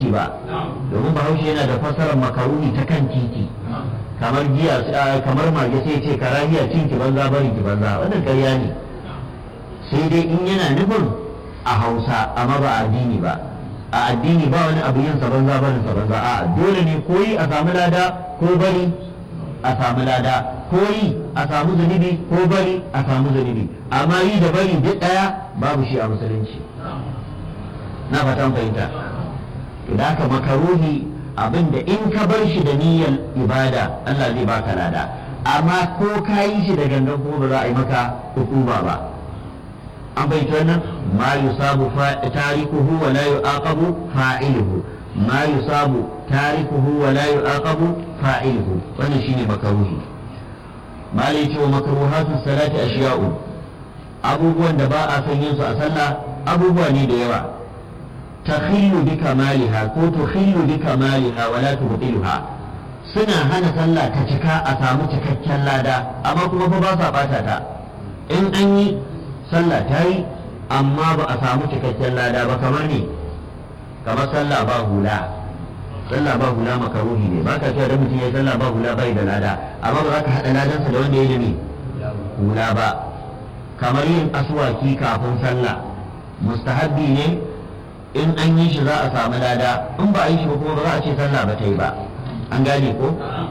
titi ba domin bahaushe yana da fasarar makaruni ta kan titi kamar giya kamar mage sai ce karahiya cin ki banza barin ki banza wannan ƙarya ne sai dai in yana nufin a hausa amma ba a addini ba a addini ba wani abu yin sa banza barin sa banza a dole ne koyi a samu lada ko bari a samu lada koyi a samu zunubi ko bari a samu zunubi amma yi da bari duk daya babu shi a musulunci na fatan fahimta to da haka makaruhi abinda in ka bar shi da niyyar ibada Allah zai baka lada amma ko ka yi shi da gangan kuma ba za a yi maka hukuma ba an bai wannan ma yusabu tarikuhu wa la yu'aqabu fa'iluhu ma yusabu tarikuhu wa la yu'aqabu fa'iluhu wannan shine makaruhi malai ce wa makruhatu salati ashiya'u abubuwan da ba a san yin su a sallah abubuwa ne da yawa takhillu bi kamaliha ko tukhillu bi kamaliha wa la tubtiluha suna hana sallah ta cika a samu cikakken lada amma kuma fa ba sa bata ta in an yi sallah ta yi amma ba a samu cikakken lada ba kamar ne kamar sallah ba hula sallah ba hula makaruhi ne ba ka cewa da mutum ya sallah ba hula bai da lada amma ba za ka haɗa ladansa da wanda ya yi hula ba kamar yin aswaki kafin sallah mustahabbi ne in an yi shi za a samu lada in ba a yi shi ba kuma ba za a ce sallah ba ta yi ba an gane ko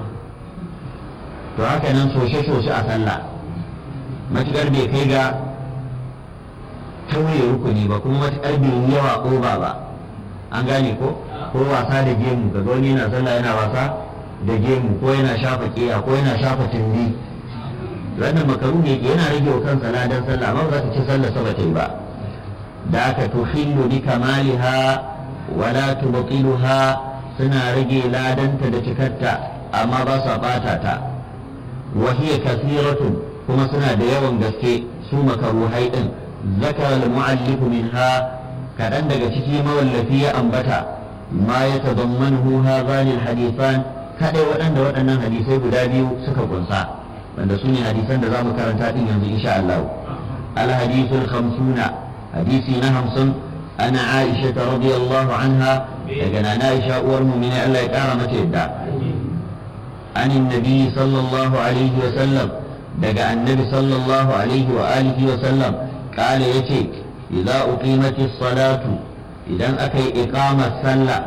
to haka nan soshe-soshe a sallah matuƙar bai kai ga tauye rukuni ba kuma matuƙar bai yi yawa ƙoba ba an gane ko ko wasa da gemu ga wani yana sallah yana wasa da gemu ko yana shafa ƙiya ko yana shafa tumbi wannan makaru ne yana rage wa kansa ladan sallah amma ba za ka ce sallah sa ba ta yi ba da aka tuhillu bi kamaliha wala tubtiluha suna rage ladanta da cikarta amma ba sa bata ta wa hiya kathiratun kuma suna da yawan gaske su makaruhai din zakara al-mu'allif minha kadan daga ciki mawallafi ya ambata ma ya tadammanhu hadhani al-hadithan kadai waɗanda waɗannan hadisai guda biyu suka kunsa wanda su ne hadisan da za mu karanta din yanzu insha Allah al-hadithul khamsuna hadisi na hamsin ana Aisha radiyallahu anha daga na Aisha uwar mu'mini Allah ya kara mata yadda عن النبي صلى الله عليه وسلم دقى النبي صلى الله عليه وآله وسلم قال يتي إذا أقيمت الصلاة إذا أكي إقامة صلى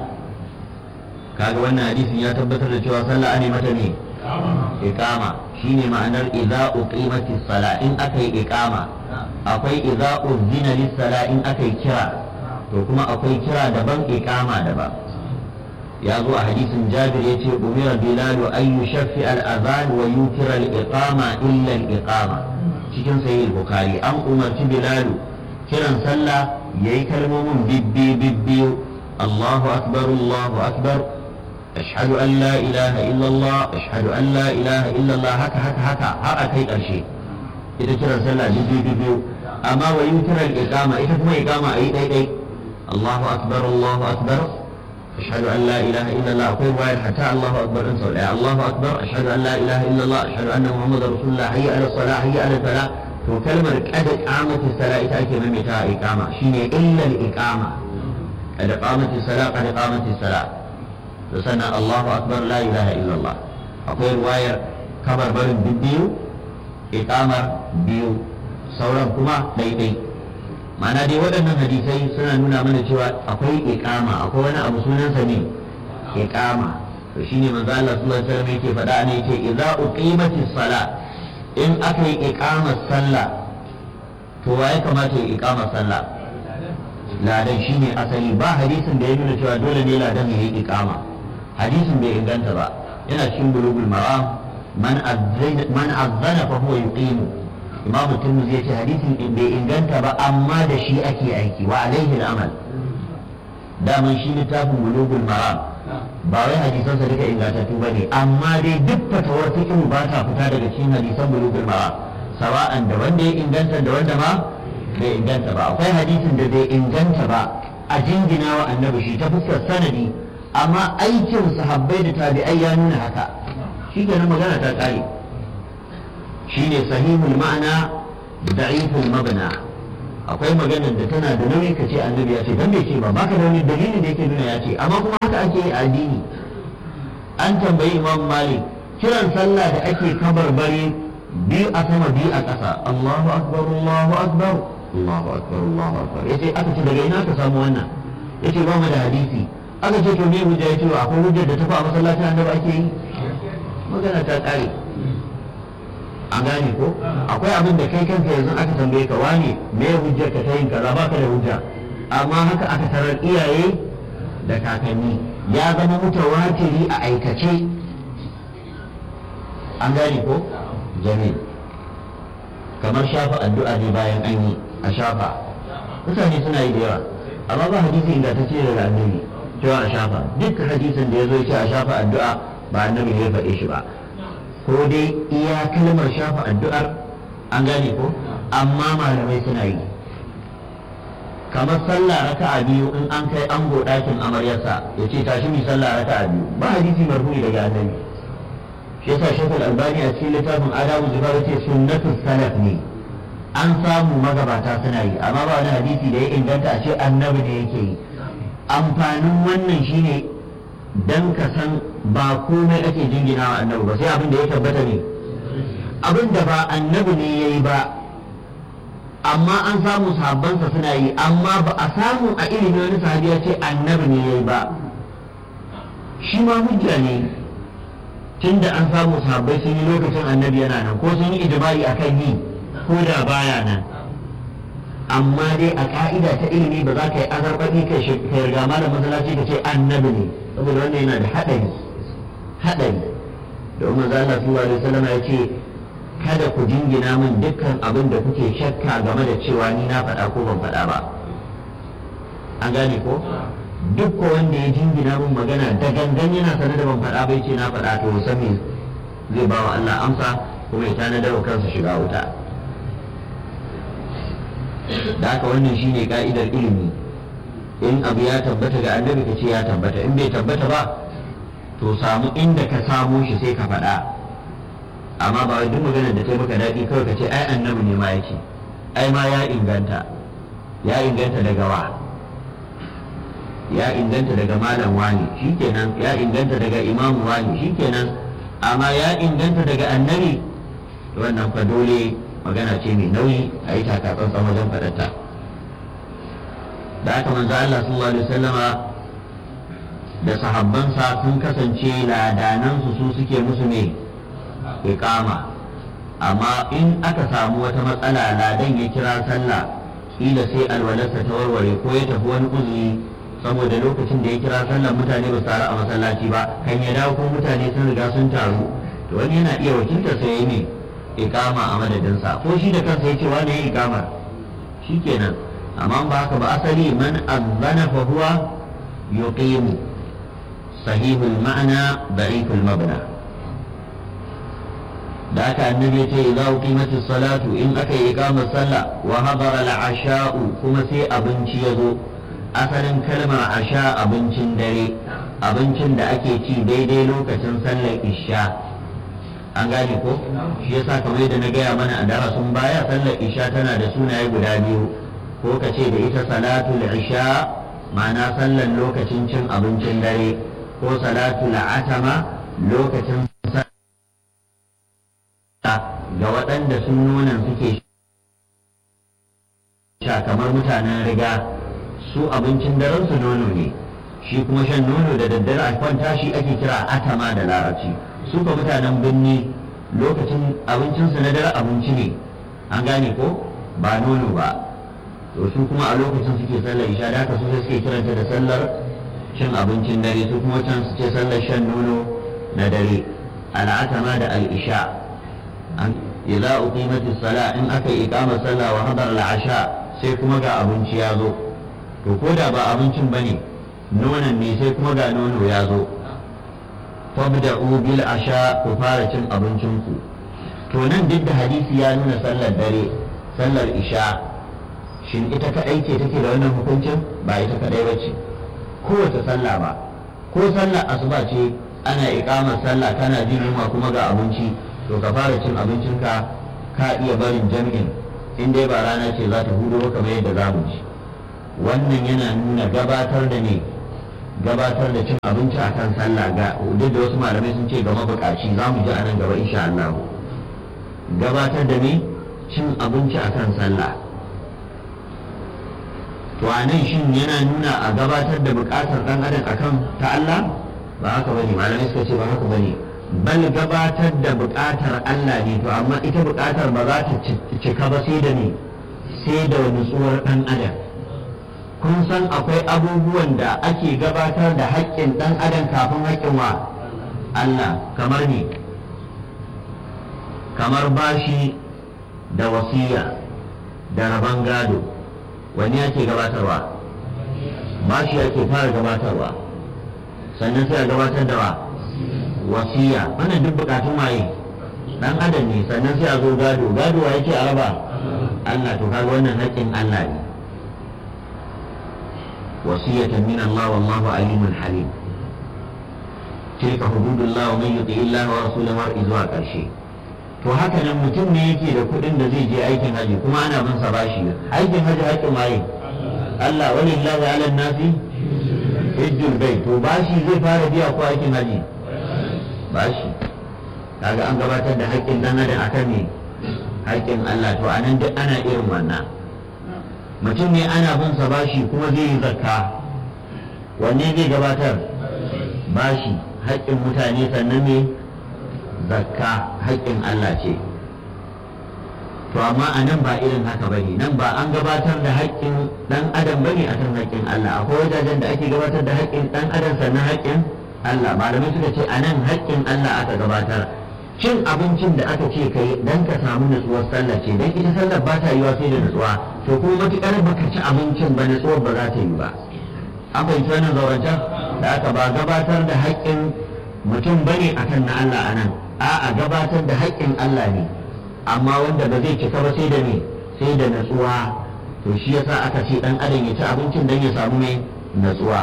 kaga wannan hadisin ya tabbatar da cewa sallah ne mata ne iqama shine ma'anar idza uqimati sala in aka yi iqama akwai idza uzina lis sala in aka yi kira to kuma akwai kira daban iqama daban ya zo a hadisin jabir ya ce umira bilalu an yushaffi al-adhan wa yutira al-iqama illa al-iqama cikin sahih bukhari an umarci bilalu kiran sallah yayi kalmomin bibbi bibbi Allahu akbar Allahu akbar ashhadu an la ilaha illa Allah ashhadu an la ilaha illa Allah haka haka haka har a kai karshe ita kiran sallah bibbi bibbi amma wa yutira al-iqama ita kuma iqama ayi dai dai Allahu akbar Allahu akbar أشهد أن لا إله إلا الله أقول واحد حتى الله أكبر إن صلى الله أكبر أشهد أن لا إله إلا الله أشهد أن محمد رسول الله حي على الصلاة حي على الفلاح to kalmar kada iqamati sala ita ake maimaita iqama shine illa al-iqama kada qamati sala kada qamati sala to sannan Allahu akbar la ilaha illa Allah akwai ruwayar kabar barin biyu iqamar biyu sauran kuma daidai ma'ana dai waɗannan hadisai suna nuna mana cewa akwai iqama akwai wani abu sunansa ne iqama to shine manzo Allah sallallahu alaihi wasallam yake faɗa ne yake idza uqimatis sala in aka yi iqamar sallah to waye kamata ya iqamar sallah ladan shine asali ba hadisin da ya nuna cewa dole ne ladan ya yi iqama hadisin bai inganta ba yana cikin bulugul maram man azzana man azzana fa huwa yuqimu imamu tirmidhi yace hadisin in bai inganta ba amma da shi ake aiki wa alaihi al-amal daman shi littafin bulugul maram ba wai hadisan sa duka ingantattu ba ne amma dai duk fatawar fiqh ba ta fita daga cikin hadisan bulugul maram sawa'an da wanda ya inganta da wanda ma bai inganta ba akwai hadisin da bai inganta ba a jingina wa annabi shi ta fuskar sanadi amma aikin sahabbai da tabi'ai ya nuna haka shi kenan magana ta kare shine sahihul ma'ana da'iful mabna akwai maganar da tana da nauyi ka ce annabi ya ce dan bai ce ba baka da wani dalilin da yake nuna ya ce amma kuma ake yi addini an tambayi imam malik kiran sallah da ake kabarbari biyu a sama biyu a ƙasa Allahu akbar Allahu akbar Allahu akbar Allahu akbar yace aka ce daga ina ka samu wannan yace ba mu da hadisi aka ce to me hujja yace akwai hujjar da ta fa a masallacin annabi ake yi magana ta kare an gane ko akwai abin da kai kanka yanzu aka tambaye ka wane me hujjar ka ta yin kaza baka da hujja amma haka aka tarar iyaye da kakanni ya zama mutawatiri a aikace an gane ko jamil kamar shafa addu'a ne bayan an yi a shafa mutane suna yi da yawa amma ba hadisi inda ta ce daga annabi cewa a shafa duk hadisin da ya zo ce a shafa addu'a ba annabi ne ya faɗe shi ba ko dai iya kalmar shafa addu'ar an gane ko amma malamai suna yi kamar sallah raka'a biyu in an kai ango ɗakin amaryarsa ya ce tashi mi sallah raka'a biyu ba hadisi marfu'i daga annabi shi yasa shekul albani a cikin littafin adabu zubar ce sunnatu salaf ne an samu magabata suna yi amma ba wani hadisi da ya inganta a ce annabi ne yake yi amfanin wannan shine dan ka san ba komai ake jingina wa annabi ba sai abin da ya tabbata ne abin da ba annabi ne ya yi ba amma an samu sahabbansa suna yi amma ba a samu a ilimin wani sahabi ya ce annabi ne ya yi ba shi ma hujja ne tunda an samu sahabbai sun yi lokacin annabi yana nan ko sun yi ijma'i akan yi ko da baya nan amma dai a ka'ida ta ilimi ba za ka yi azarbaɗi kai riga malam masallaci ka ce annabi ne saboda wannan yana da haɗari haɗari domin manzo Allah sallallahu alaihi wasallam ya ce kada ku jingina min dukkan abin da kuke shakka game da cewa ni na faɗa ko ban faɗa ba an gane ko duk ko wanda ya jingina min magana da gangan yana sanar da ban faɗa bai ce na faɗa to san me zai ba wa Allah amsa kuma ya tanadar wa kansa shiga wuta da haka wannan shine ka'idar ilimi in abu ya tabbata ga annabi ka ce ya tabbata in bai tabbata ba to samu inda ka samo shi sai ka faɗa amma ba duk maganar da ta maka daɗi kawai ka ce ai annabi ne ma yake ai ma ya inganta ya inganta daga wa ya inganta daga malam wani shikenan ya inganta daga imam wani shikenan amma ya inganta daga annabi wannan fa dole magana ce mai nauyi a yi takatsantsan wajen faɗarta da aka manzo Allah sallallahu alaihi wasallama da sahabbansa sun kasance ladanansu su suke musu ne iqama amma in aka samu wata matsala ladan ya kira sallah kila sai alwalarsa ta warware ko ya tafi wani uzuri saboda lokacin da ya kira sallah mutane ba su taru a masallaci ba kan ya dawo ko mutane sun riga sun taru to wani yana iya wakiltar sai ya ne iqama a madadinsa ko shi da kansa ya ce wani ya iqama shikenan amma ba haka ba asali man azzana fa huwa yuqimu sahihul ma'ana da'iful mabna da aka annabi ce idza uqimatis salatu in aka yi iqamar sallah wa hadara al-asha'u kuma sai abinci ya zo asalin kalmar asha abincin dare abincin da ake ci daidai lokacin sallar isha an gane ko shi yasa kamar yadda na gaya mana a darasin baya sallar isha tana da sunaye guda biyu ko ka ce da ita salatul isha ma'ana sallar lokacin cin abincin dare ko salatul atama lokacin ga waɗanda sun nonon suke sha kamar mutanen riga su abincin daren su nono ne shi kuma shan nono da daddare a kwanta shi ake kira atama da larabci su ka mutanen birni lokacin abincinsu na dare abinci ne an gane ko ba nono ba to su kuma a lokacin suke sallar isha da haka su sai suke kiranta da sallar cin abincin dare su kuma can su ce sallar shan nono na dare al'atama da al'isha an idza uqimatis sala in aka yi iqamar sallah wa hadar al'asha sai kuma ga abinci ya zo to ko da ba abincin bane nonon ne sai kuma ga nono ya zo fabda'u bil asha ku fara cin abincin ku to nan duk da hadisi ya nuna sallar dare sallar isha shin ita kadai ce take da wannan hukuncin ba ita kadai ba ce kowace sallah ba ko sallar asuba ce ana ikamar sallah kana jin yunwa kuma ga abinci to ka fara cin abincinka ka iya barin jami'in in dai ba rana ce za ta hudo kamar yadda za mu ji wannan yana nuna gabatar da ne gabatar da cin abinci akan sallah ga duk da wasu malamai sun ce ga mabukaci za mu ji a nan gaba insha Allah gabatar da me cin abinci akan sallah to a nan shin yana nuna a gabatar da bukatar dan adam akan ta Allah ba haka bane malamai suka ce ba haka bane bal gabatar da bukatar Allah ne to amma ita bukatar ba za ta cika ba sai da ne sai da nutsuwar dan adam kun san akwai abubuwan da ake gabatar da haƙƙin dan adam kafin haƙƙin wa Allah kamar ne kamar bashi da wasiya da rabon gado wani ake gabatarwa bashi ake fara gabatarwa sannan sai a gabatar da wa wasiya wannan duk bukatun waye dan adam ne sannan sai a zo gado gado wa yake a raba Allah to kaga wannan haƙƙin Allah ne wasiyatan min Allah wallahu alimun halim tilka hududullah wa man yuti Allah wa rasulahu har zuwa ƙarshe to haka nan mutum ne yake da kuɗin da zai je aikin haji kuma ana bin sa bashi aikin haji haƙƙin waye Allah walillahi ala nasi hijjul bai to bashi zai fara biya ko aikin haji bashi kaga an gabatar da haƙƙin dan adam akan ne haƙƙin Allah to anan duk ana irin wannan mutum ne ana bin sa bashi kuma zai yi zakka wanne zai gabatar bashi haƙƙin mutane sannan ne zakka haƙƙin Allah ce to amma a nan ba irin haka ba ne nan ba an gabatar da haƙƙin ɗan adam ba ne a kan haƙƙin Allah akwai wajajen da ake gabatar da haƙƙin ɗan adam sannan haƙƙin Allah malamai suka ce a nan haƙƙin Allah aka gabatar cin abincin da aka ce kai dan ka samu nutsuwar sallah ce dan ita sallar ba ta yiwa sai da nutsuwa to kuma matuƙar baka ci abincin ba nutsuwar ba za ta yi ba an fahimci wannan zaurancen da aka ba gabatar da haƙƙin mutum bane akan na Allah a nan a'a gabatar da haƙƙin Allah ne amma wanda ba zai cika ba sai da me sai da natsuwa to shi yasa aka ce dan adam ya ci abincin dan ya samu mai natsuwa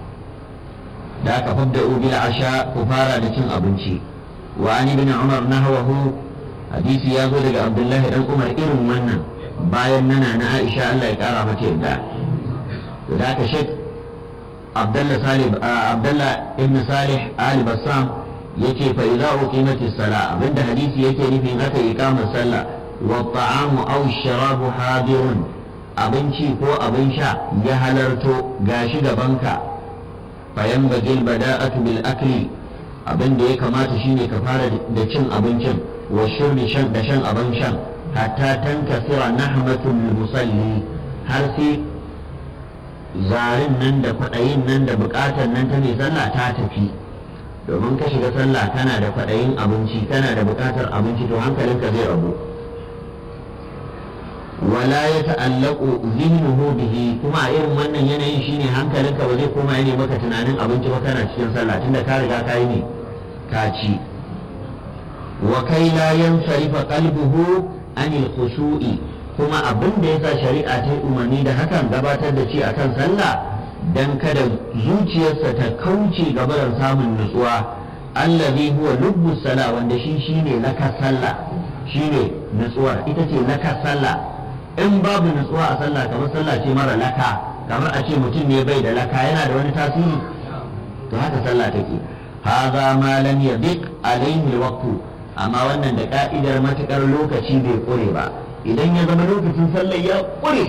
da aka fadda bil asha ku fara da cin abinci wa ani bin umar nahwahu hadisi ya zo daga abdullahi dan umar irin wannan bayan nana na aisha Allah ya kara mata yadda to da aka shek abdullah salih abdullah ibn salih ali bassam yace fa idza uqimatis sala abinda hadisi yake nufi aka iqamar sallah wa ta'amu aw sharabu hadirun abinci ko abin sha ya halarto gashi gabanka fa yanbaghi bada'atu bil akli abin da ya kamata shine ka fara da cin abincin wa shurbi shan da shan abin shan hatta tankasira nahmatul musalli har sai zarin nan da kwaɗayin nan da buƙatar nan ta mai sallah ta tafi domin ka shiga sallah kana da kwaɗayin abinci kana da buƙatar abinci to hankalinka zai rabu wala ya ta'allaku zihnuhu bihi kuma a irin wannan yanayin shine hankalinka ba zai koma yana maka tunanin abinci ba kana cikin sallah tunda ka riga ka yi ne ka ci wa kai la yansarifa qalbuhu anil khushu'i kuma abin da yasa shari'a ta yi umarni da hakan gabatar da ci akan sallah dan kada zuciyarsa ta kauce gabaran samun nutsuwa allazi huwa lubbu sala wanda shi shine laka sallah shine nutsuwar ita ce laka sallah in babu nutsuwa a sallah kamar sallah ce mara laka kamar a ce mutum ne bai da laka yana da wani tasiri to haka sallah take hadha ma lam yadiq alaihi alwaqtu amma wannan da ka'idar matukar lokaci bai kure ba idan ya zama lokacin sallah ya kure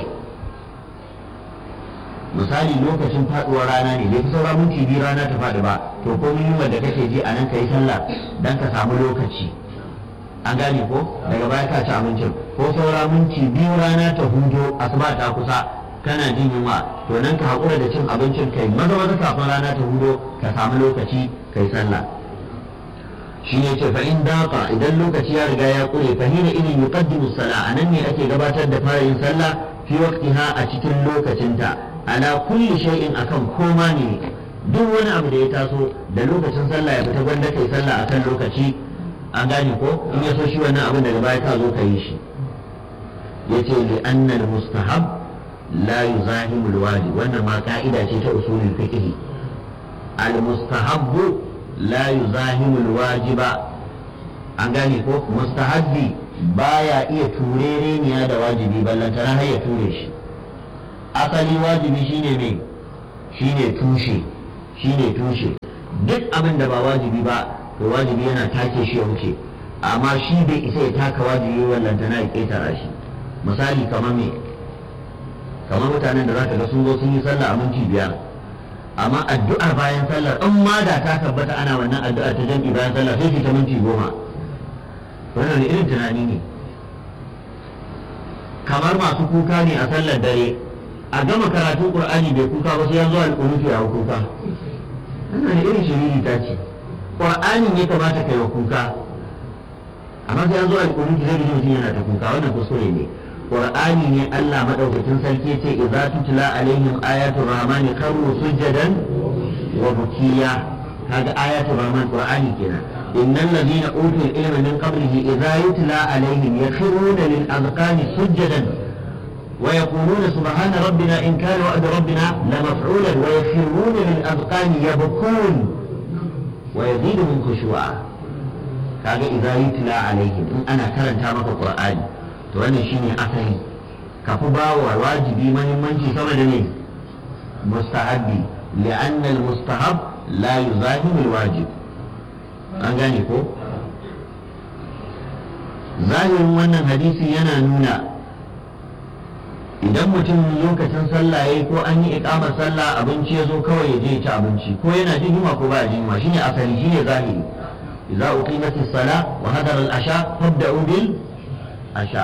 misali lokacin faduwar rana ne bai fi saura minti biyu rana ta faɗi ba to ko yunwa da kake ji a nan ka yi sallah dan ka samu lokaci an gane ko daga baya ka ci abincin ko saura minti biyu rana ta hudo asuba ta kusa kana jin yunwa to nan ka haƙura da cin abincin kai maza maza kafin rana ta hudo ka samu lokaci kai sallah shi ne ce fa in daqa idan lokaci ya riga ya kure fa hina idin yuqaddimu sala anan ne ake gabatar da fara yin sallah fi waqtiha a cikin lokacinta ala kulli shay'in akan koma ne duk wani abu da ya taso da lokacin sallah ya fita gwanda kai sallah akan lokaci an gane ko in ya so shi wannan abin daga baya ka zo ka yi shi yace li anna al mustahab la yuzahimu al wajib wannan ma ka'ida ce ta usulul fiqh al mustahab la yuzahimu al wajiba an gane ko mustahabbi baya iya turereniya da wajibi ballantana har ya ture shi asali wajibi shine ne shine tushe shine tushe duk abin da ba wajibi ba to wajibi yana take shi ya wuce amma shi bai isa ya taka wajibi wallantana ya ƙetara shi misali kamar me kamar mutanen da zaka ga sun zo sun yi sallah a minti biyar amma addu'ar bayan sallar in ma da ta tabbata ana wannan addu'ar ta jam'i bayan sallah sai su ta minti goma wannan irin tunani ne kamar masu kuka ne a sallar dare a gama karatun qur'ani bai kuka ba sai ya zo alƙunufi a kuka wannan irin shiriri ta ce qur'anin ya kamata kai wa kuka amma sai an zo alƙunufi zai mutum yana ta kuka wannan kuskure ne qur'ani ne Allah madaukakin sarki ce idza tutla alaihim ayatul rahman kharru sujadan wa bukiya kaga ayatul rahman qur'ani kenan innal ladina utul ilma min qablihi idza yutla alaihim yakhruna lil azqani sujadan ويقولون سبحان ربنا إن كان وعد ربنا لمفعولا ويخرون للأذقان يبكون ويزيدهم خشوعا kaga idza yutla alaihim in ana karanta maka qur'ani to wannan shine asali ka fi ba wa wajibi mahimmanci sama da ne mustahabbi li'anna al-mustahab la yuzahimu al-wajib an gane ko zahirin wannan hadisi yana nuna idan mutum lokacin sallah yayi ko an yi iqamar sallah abinci ya zo kawai ya je ya ci abinci ko yana jin yunwa ko ba jin yunwa shine asali shine zahiri idza uqimatis salah wa hadara al-asha fabda'u bil asha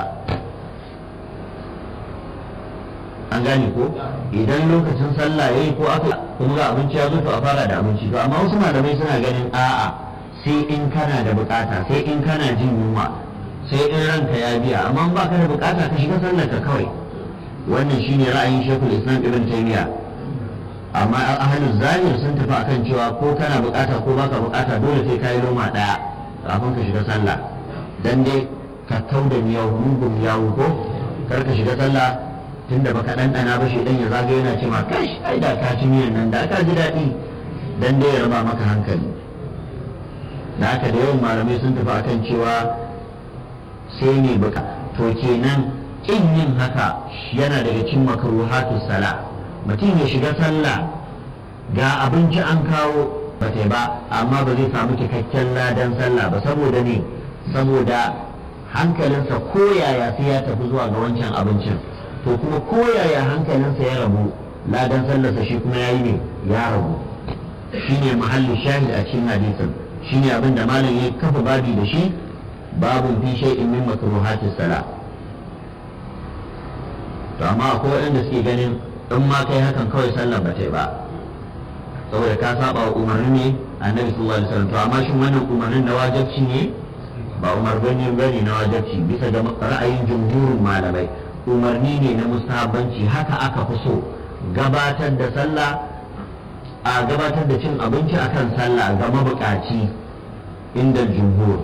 an gane ko idan lokacin sallah yayi ko aka kuma ga abinci ya zo to a fara da abinci to amma wasu malamai suna ganin a'a sai in kana da bukata sai in kana jin yunwa sai in ranka ya biya amma ba ka da bukata ka shiga sallar ka kawai wannan shine ra'ayin shekul islam ibn taymiya amma ahlul zahir sun tafi akan cewa ko kana bukata ko baka bukata dole sai kai loma daya kafin ka shiga sallah dan dai ka kau da miyau mugun yawo ko kar ka shiga sallah tunda baka ɗanɗana ba shi dan ya zaga yana ce ma kash ai da ka ci miyan nan da ka ji daɗi dan dai ya raba maka hankali da haka da yawan malamai sun tafi akan cewa sai ne buka to kenan kin yin haka yana daga cikin makruhatus sala mutum ya shiga sallah ga abinci an kawo ba ba amma ba zai samu cikakken ladan sallah ba saboda ne saboda hankalinsa koyaya sai ya tafi zuwa ga wancan abincin to kuma koyaya hankalinsa ya rabu ladan sallarsa shi kuma ya yi ne ya rabu shine mahallin shahid a cikin hadisin shine abin da malam ya kafa babi da shi babun fi shay'in min makruhatis sala to amma akwai waɗanda suke ganin in ma kai hakan kawai sallar ba ta yi ba saboda ka saba wa umarni ne annabi sallallahu alaihi wasallam to amma shin wannan umarnin na wajibci ne ba umarni bane na wajibci bisa ga ra'ayin jumhurin malamai umarni ne na mustahabbanci haka aka fi so gabatar da sallah a gabatar da cin abinci akan sallah ga mabukaci inda jumhur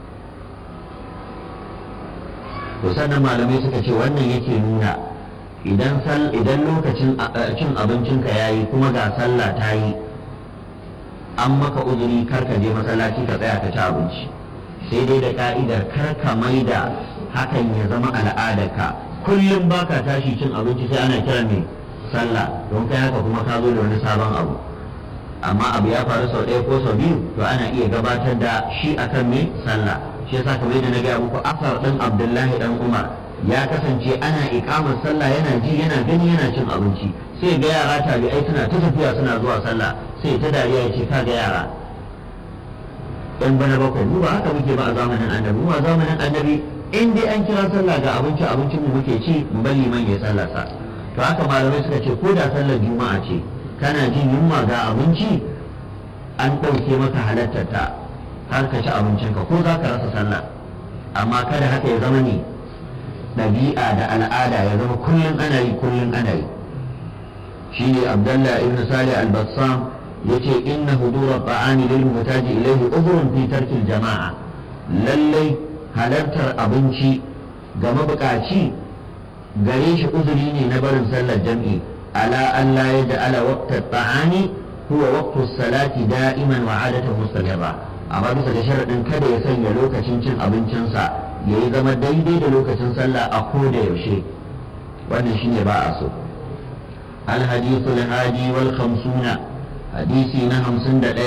to sannan malamai suka ce wannan yake nuna idan idan lokacin cin abincinka ya yi kuma ga sallah ta yi an maka uzuri kar ka je masallaci ka tsaya ka ci abinci sai dai da ka'idar kar ka maida hakan ya zama al'adarka kullum baka tashi cin abinci sai ana kiran mai sallah don kai haka kuma ka zo da wani sabon abu amma abu ya faru sau ɗaya ko sau biyu to ana iya gabatar da shi akan mai sallah shi yasa kamar yadda na gaya muku asar ɗin abdullahi ɗan umar ya kasance ana ikamar sallah yana ji yana gani yana cin abinci sai ga yara tabi'ai suna ta tafiya suna zuwa sallah sai ta dariya ya ce ka ga yara yan bana bakwai mu ba haka muke ba a zamanin annabi mu a zamanin annabi in dai an kira sallah ga abinci abincin mu muke ci mu bari man ya sallarsa to haka malamai suka ce ko da sallar juma'a ce kana jin yunwa ga abinci an ɗauke maka halartar ta har ka ci abincinka ko za ka rasa sallah amma kada haka ya zama ne ɗabi'a da al'ada ya zama kullum ana yi kullum ana yi shi ne abdallah ibn salih al-bassam ya ce inna hudura ta'ani lil mutaji ilayhi uzrun fi tarkil jama'a lallai halartar abinci ga mabukaci gare shi uzuri ne na barin sallar jam'i ala an la yaj'ala waqta ta'ani huwa waqtu salati da'iman wa 'adatan mustamirra amma bisa da sharadin kada ya sanya lokacin cin abincinsa ya yi zama daidai da lokacin sallah a ko da yaushe wannan shine ba a so الحديث الهادي والخمسون hadisi na hamsin da ɗaya